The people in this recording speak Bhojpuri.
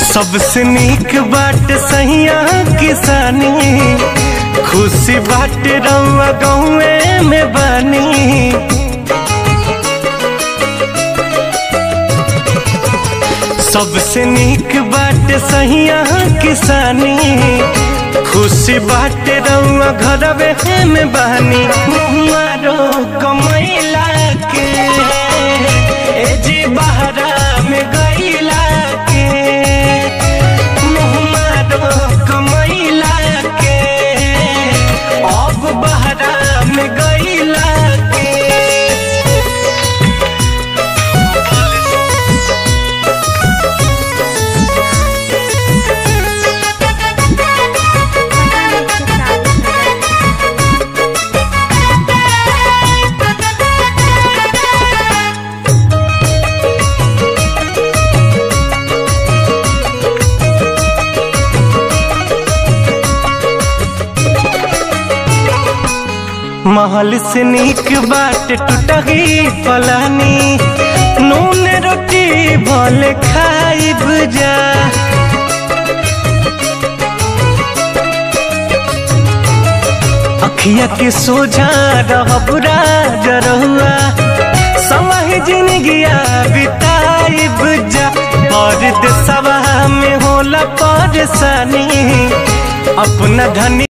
सबसे नीक बाट सहिया किसानी खुशी बाट रउआ गौए में बानी सबसे नीक बाट सहिया किसानी खुशी बाट रउआ घरवे में बानी मुहारो कमैला के ए जी बहरा में गईला के मुहारो कमैला के अब बहरा में गईला के महल से नीक बाट टूटही फलानी नून रोटी भल खाइब जा अखिया के सोझा रहब राजरहुआ समय जिंदगिया बिताइब जा और देशवा में होला परेशानी अपना धनी